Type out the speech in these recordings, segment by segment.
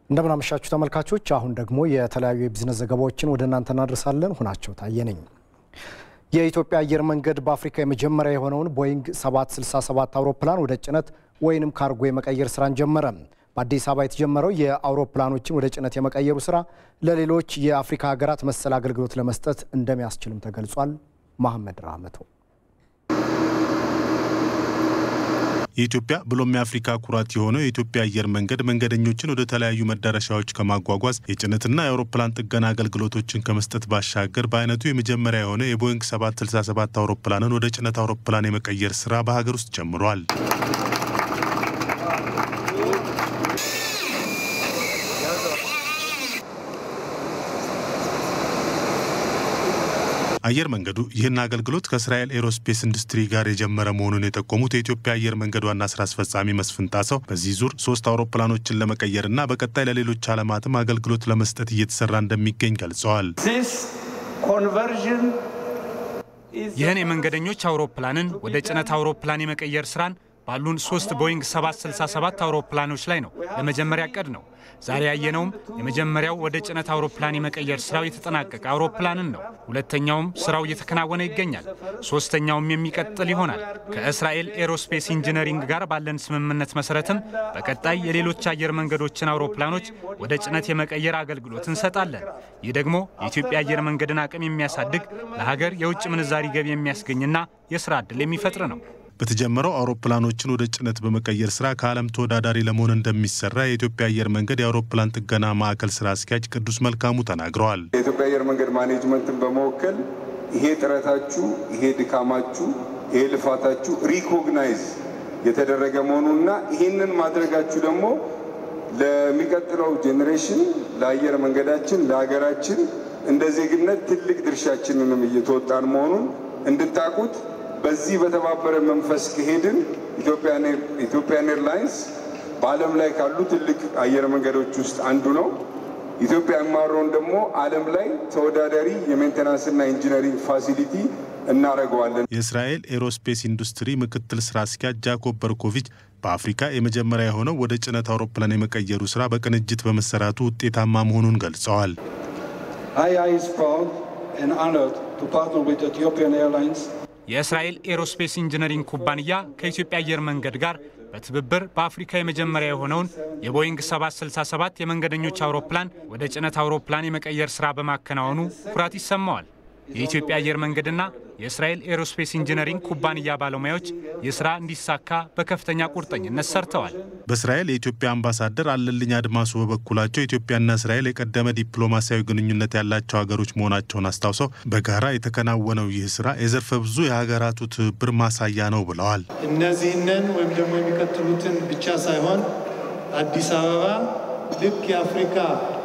እንደምናመሻችሁ ተመልካቾች፣ አሁን ደግሞ የተለያዩ የቢዝነስ ዘገባዎችን ወደ እናንተ እናደርሳለን። ሁናቸው ታየ ነኝ። የኢትዮጵያ አየር መንገድ በአፍሪካ የመጀመሪያ የሆነውን ቦይንግ 767 አውሮፕላን ወደ ጭነት ወይንም ካርጎ የመቀየር ስራን ጀመረ። በአዲስ አበባ የተጀመረው የአውሮፕላኖችን ወደ ጭነት የመቀየሩ ስራ ለሌሎች የአፍሪካ ሀገራት መሰል አገልግሎት ለመስጠት እንደሚያስችልም ተገልጿል። መሐመድ ራህመቶ የኢትዮጵያ ብሎም የአፍሪካ ኩራት የሆነው የኢትዮጵያ አየር መንገድ መንገደኞችን ወደ ተለያዩ መዳረሻዎች ከማጓጓዝ የጭነትና የአውሮፕላን ጥገና አገልግሎቶችን ከመስጠት ባሻገር በአይነቱ የመጀመሪያ የሆነ የቦይንግ 767 አውሮፕላንን ወደ ጭነት አውሮፕላን የመቀየር ስራ በሀገር ውስጥ ጀምሯል። አየር መንገዱ ይህን አገልግሎት ከእስራኤል ኤሮስፔስ ኢንዱስትሪ ጋር የጀመረ መሆኑን የጠቆሙት የኢትዮጵያ አየር መንገድ ዋና ስራ አስፈጻሚ መስፍን ጣሰው በዚህ ዙር ሶስት አውሮፕላኖችን ለመቀየርና በቀጣይ ለሌሎች ዓለማትም አገልግሎት ለመስጠት እየተሰራ እንደሚገኝ ገልጸዋል። ይህን የመንገደኞች አውሮፕላንን ወደ ጭነት አውሮፕላን የመቀየር ስራን ባሉን ሶስት ቦይንግ 767 አውሮፕላኖች ላይ ነው ለመጀመሪያ ቀድ ነው። ዛሬ ያየነውም የመጀመሪያው ወደ ጭነት አውሮፕላን የመቀየር ስራው የተጠናቀቀ አውሮፕላንን ነው። ሁለተኛውም ስራው እየተከናወነ ይገኛል። ሶስተኛውም የሚቀጥል ይሆናል። ከእስራኤል ኤሮስፔስ ኢንጂነሪንግ ጋር ባለን ስምምነት መሰረትም በቀጣይ የሌሎች አየር መንገዶችን አውሮፕላኖች ወደ ጭነት የመቀየር አገልግሎት እንሰጣለን። ይህ ደግሞ የኢትዮጵያ አየር መንገድን አቅም የሚያሳድግ ለሀገር የውጭ ምንዛሪ ገቢ የሚያስገኝና የስራ ዕድል የሚፈጥር ነው። በተጀመረው አውሮፕላኖችን ወደ ጭነት በመቀየር ስራ ከዓለም ተወዳዳሪ ለመሆን እንደሚሰራ የኢትዮጵያ አየር መንገድ የአውሮፕላን ጥገና ማዕከል ስራ አስኪያጅ ቅዱስ መልካሙ ተናግረዋል። የኢትዮጵያ አየር መንገድ ማኔጅመንትን በመወከል ይሄ ጥረታችሁ፣ ይሄ ድካማችሁ፣ ይሄ ልፋታችሁ ሪኮግናይዝ የተደረገ መሆኑና ይሄንን ማድረጋችሁ ደግሞ ለሚቀጥለው ጄኔሬሽን ለአየር መንገዳችን ለሀገራችን እንደ ዜግነት ትልቅ ድርሻችንንም እየተወጣን መሆኑን እንድታቁት በዚህ በተባበረ መንፈስ ከሄድን ኢትዮጵያን ኤርላይንስ በዓለም ላይ ካሉ ትልቅ አየር መንገዶች ውስጥ አንዱ ነው። ኢትዮጵያ የማረውን ደግሞ ዓለም ላይ ተወዳዳሪ የሜንቴናንስና ኢንጂነሪንግ ፋሲሊቲ እናደርገዋለን። የእስራኤል ኤሮስፔስ ኢንዱስትሪ ምክትል ስራ አስኪያጅ ጃኮብ በርኮቪች በአፍሪካ የመጀመሪያ የሆነው ወደ ጭነት አውሮፕላን የመቀየሩ ስራ በቅንጅት በመሰራቱ ውጤታማ መሆኑን ገልጸዋል። የእስራኤል ኤሮስፔስ ኢንጂነሪንግ ኩባንያ ከኢትዮጵያ አየር መንገድ ጋር በትብብር በአፍሪካ የመጀመሪያ የሆነውን የቦይንግ 767 የመንገደኞች አውሮፕላን ወደ ጭነት አውሮፕላን የመቀየር ሥራ በማከናወኑ ኩራት ይሰማዋል። የኢትዮጵያ አየር መንገድና የእስራኤል ኤሮስፔስ ኢንጂነሪንግ ኩባንያ ባለሙያዎች የሥራ እንዲሳካ በከፍተኛ ቁርጠኝነት ሰርተዋል። በእስራኤል የኢትዮጵያ አምባሳደር አለልኝ አድማሱ በበኩላቸው ኢትዮጵያና እስራኤል የቀደመ ዲፕሎማሲያዊ ግንኙነት ያላቸው ሀገሮች መሆናቸውን አስታውሰው በጋራ የተከናወነው ይህ ስራ የዘርፈ ብዙ የሀገራቱ ትብብር ማሳያ ነው ብለዋል። እነዚህንን ወይም ደግሞ የሚቀጥሉትን ብቻ ሳይሆን አዲስ አበባ ልክ የአፍሪካ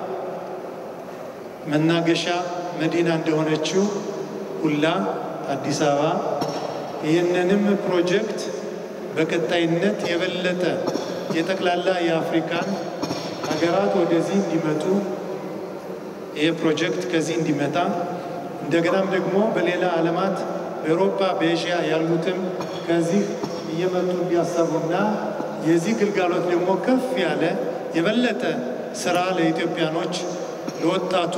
መናገሻ መዲና እንደሆነችው ሁላ አዲስ አበባ ይህንንም ፕሮጀክት በቀጣይነት የበለጠ የጠቅላላ የአፍሪካን ሀገራት ወደዚህ እንዲመጡ ይህ ፕሮጀክት ከዚህ እንዲመጣ እንደገናም ደግሞ በሌላ ዓለማት በአውሮፓ በኤዥያ ያሉትም ከዚህ እየመጡ እንዲያሰቡና የዚህ ግልጋሎት ደግሞ ከፍ ያለ የበለጠ ስራ ለኢትዮጵያኖች ለወጣቱ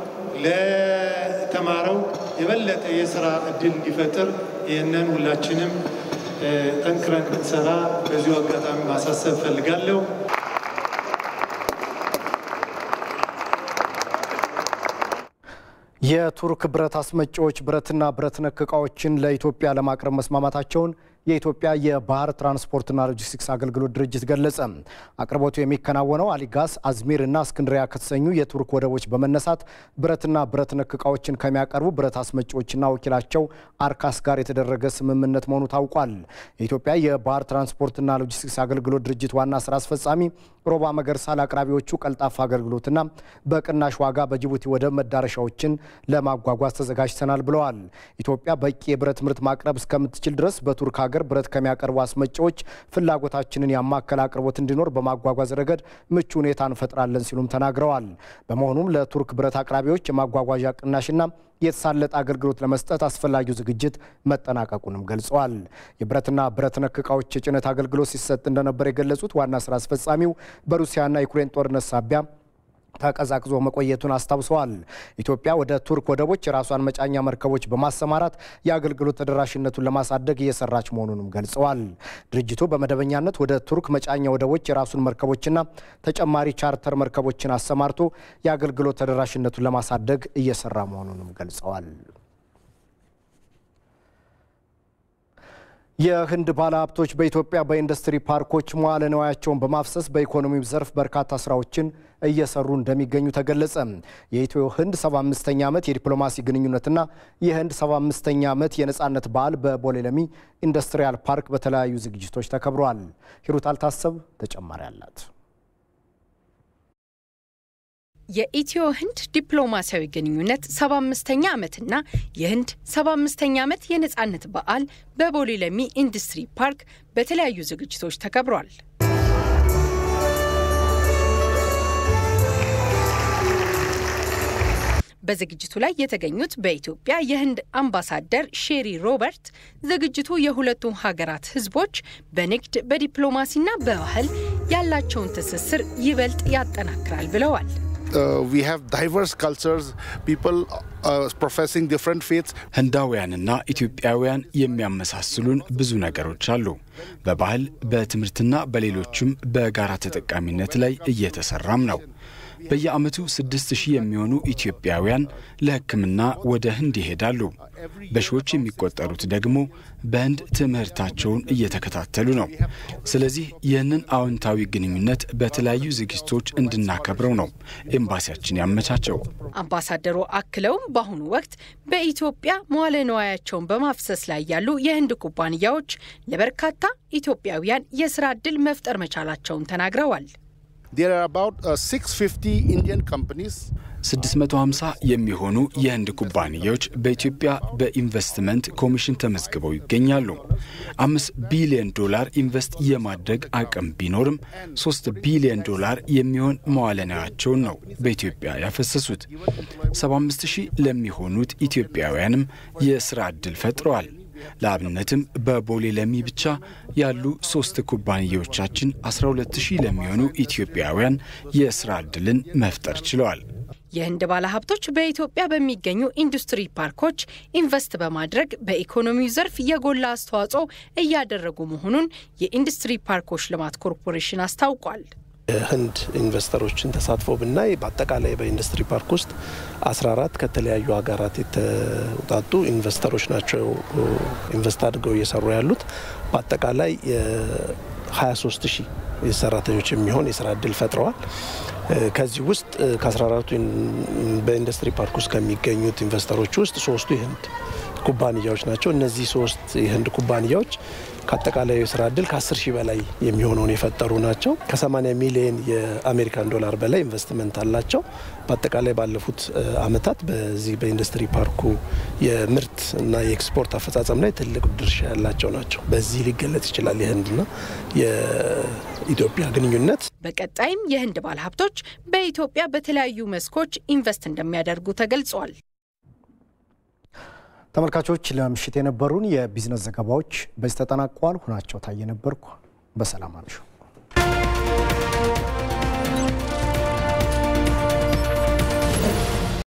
ለተማረው የበለጠ የስራ እድል እንዲፈጥር ይህንን ሁላችንም ጠንክረን እንድንሰራ በዚሁ አጋጣሚ ማሳሰብ ፈልጋለሁ። የቱርክ ብረት አስመጪዎች ብረትና ብረት ነክ ዕቃዎችን ለኢትዮጵያ ለማቅረብ መስማማታቸውን የኢትዮጵያ የባህር ትራንስፖርትና ሎጂስቲክስ አገልግሎት ድርጅት ገለጸ። አቅርቦቱ የሚከናወነው አሊጋስ፣ አዝሚር እና እስክንድሪያ ከተሰኙ የቱርክ ወደቦች በመነሳት ብረትና ብረት ነክ ዕቃዎችን ከሚያቀርቡ ብረት አስመጪዎችና ወኪላቸው አርካስ ጋር የተደረገ ስምምነት መሆኑ ታውቋል። የኢትዮጵያ የባህር ትራንስፖርትና ሎጂስቲክስ አገልግሎት ድርጅት ዋና ስራ አስፈጻሚ ሮባ መገርሳ ለአቅራቢዎቹ ቀልጣፋ አገልግሎትና በቅናሽ ዋጋ በጅቡቲ ወደብ መዳረሻዎችን ለማጓጓዝ ተዘጋጅተናል ብለዋል። ኢትዮጵያ በቂ የብረት ምርት ማቅረብ እስከምትችል ድረስ በቱርክ ሀገር ብረት ከሚያቀርቡ አስመጪዎች ፍላጎታችንን ያማከለ አቅርቦት እንዲኖር በማጓጓዝ ረገድ ምቹ ሁኔታ እንፈጥራለን ሲሉም ተናግረዋል። በመሆኑም ለቱርክ ብረት አቅራቢዎች የማጓጓዣ ቅናሽና የተሳለጠ አገልግሎት ለመስጠት አስፈላጊው ዝግጅት መጠናቀቁንም ገልጸዋል። የብረትና ብረት ነክ ዕቃዎች የጭነት አገልግሎት ሲሰጥ እንደነበር የገለጹት ዋና ስራ አስፈጻሚው በሩሲያና ዩክሬን ጦርነት ሳቢያ ተቀዛቅዞ መቆየቱን አስታውሰዋል። ኢትዮጵያ ወደ ቱርክ ወደቦች የራሷን መጫኛ መርከቦች በማሰማራት የአገልግሎት ተደራሽነቱን ለማሳደግ እየሰራች መሆኑንም ገልጸዋል። ድርጅቱ በመደበኛነት ወደ ቱርክ መጫኛ ወደቦች የራሱን መርከቦችና ተጨማሪ ቻርተር መርከቦችን አሰማርቶ የአገልግሎት ተደራሽነቱን ለማሳደግ እየሰራ መሆኑንም ገልጸዋል። የህንድ ባለሀብቶች በኢትዮጵያ በኢንዱስትሪ ፓርኮች መዋለ ንዋያቸውን በማፍሰስ በኢኮኖሚው ዘርፍ በርካታ ስራዎችን እየሰሩ እንደሚገኙ ተገለጸ። የኢትዮ ህንድ 75ኛ ዓመት የዲፕሎማሲ ግንኙነትና የህንድ 75ኛ ዓመት የነፃነት በዓል በቦሌ ለሚ ኢንዱስትሪያል ፓርክ በተለያዩ ዝግጅቶች ተከብረዋል። ሂሩት አልታሰብ ተጨማሪ አላት። የኢትዮ ህንድ ዲፕሎማሲያዊ ግንኙነት 75ኛ ዓመትና የህንድ 75ኛ ዓመት የነፃነት በዓል በቦሌ ለሚ ኢንዱስትሪ ፓርክ በተለያዩ ዝግጅቶች ተከብሯል። በዝግጅቱ ላይ የተገኙት በኢትዮጵያ የህንድ አምባሳደር ሼሪ ሮበርት ዝግጅቱ የሁለቱም ሀገራት ህዝቦች በንግድ በዲፕሎማሲና በባህል ያላቸውን ትስስር ይበልጥ ያጠናክራል ብለዋል። ህንዳውያንና ኢትዮጵያውያን የሚያመሳስሉን ብዙ ነገሮች አሉ። በባህል በትምህርትና በሌሎችም በጋራ ተጠቃሚነት ላይ እየተሰራም ነው። በየዓመቱ ስድስት ሺህ የሚሆኑ ኢትዮጵያውያን ለሕክምና ወደ ህንድ ይሄዳሉ። በሺዎች የሚቆጠሩት ደግሞ በህንድ ትምህርታቸውን እየተከታተሉ ነው። ስለዚህ ይህንን አዎንታዊ ግንኙነት በተለያዩ ዝግጅቶች እንድናከብረው ነው ኤምባሲያችን ያመቻቸው። አምባሳደሩ አክለውም በአሁኑ ወቅት በኢትዮጵያ መዋለ ንዋያቸውን በማፍሰስ ላይ ያሉ የህንድ ኩባንያዎች ለበርካታ ኢትዮጵያውያን የስራ ዕድል መፍጠር መቻላቸውን ተናግረዋል። 650 የሚሆኑ የህንድ ኩባንያዎች በኢትዮጵያ በኢንቨስትመንት ኮሚሽን ተመዝግበው ይገኛሉ። አምስት ቢሊዮን ዶላር ኢንቨስት የማድረግ አቅም ቢኖርም ሶስት ቢሊዮን ዶላር የሚሆን መዋለ ንዋያቸውን ነው በኢትዮጵያ ያፈሰሱት። 75 ሺህ ለሚሆኑት ኢትዮጵያውያንም የስራ ዕድል ፈጥረዋል። ለአብነትም በቦሌ ለሚ ብቻ ያሉ ሶስት ኩባንያዎቻችን 12 ሺህ ለሚሆኑ ኢትዮጵያውያን የስራ ዕድልን መፍጠር ችለዋል። የህንድ ባለሀብቶች በኢትዮጵያ በሚገኙ ኢንዱስትሪ ፓርኮች ኢንቨስት በማድረግ በኢኮኖሚው ዘርፍ የጎላ አስተዋጽኦ እያደረጉ መሆኑን የኢንዱስትሪ ፓርኮች ልማት ኮርፖሬሽን አስታውቋል። የህንድ ኢንቨስተሮችን ተሳትፎ ብናይ በአጠቃላይ በኢንዱስትሪ ፓርክ ውስጥ 14 ከተለያዩ ሀገራት የተውጣጡ ኢንቨስተሮች ናቸው ኢንቨስት አድርገው እየሰሩ ያሉት። በአጠቃላይ የ23 ሺህ ሰራተኞች የሚሆን የስራ እድል ፈጥረዋል። ከዚህ ውስጥ ከ14ቱ በኢንዱስትሪ ፓርክ ውስጥ ከሚገኙት ኢንቨስተሮች ውስጥ ሶስቱ የህንድ ኩባንያዎች ናቸው። እነዚህ ሶስት የህንድ ኩባንያዎች ከአጠቃላይ የስራ እድል ከ10 ሺህ በላይ የሚሆነውን የፈጠሩ ናቸው። ከ80 ሚሊዮን የአሜሪካን ዶላር በላይ ኢንቨስትመንት አላቸው። በአጠቃላይ ባለፉት አመታት በዚህ በኢንዱስትሪ ፓርኩ የምርት እና የኤክስፖርት አፈጻጸም ላይ ትልቅ ድርሻ ያላቸው ናቸው። በዚህ ሊገለጽ ይችላል የህንድና የኢትዮጵያ ግንኙነት። በቀጣይም የህንድ ባለሀብቶች በኢትዮጵያ በተለያዩ መስኮች ኢንቨስት እንደሚያደርጉ ተገልጿል። ተመልካቾች ለምሽት የነበሩን የቢዝነስ ዘገባዎች በዚህ ተጠናቀዋል። ሁናቸው ታየ ነበርኩ። በሰላም አምሹ።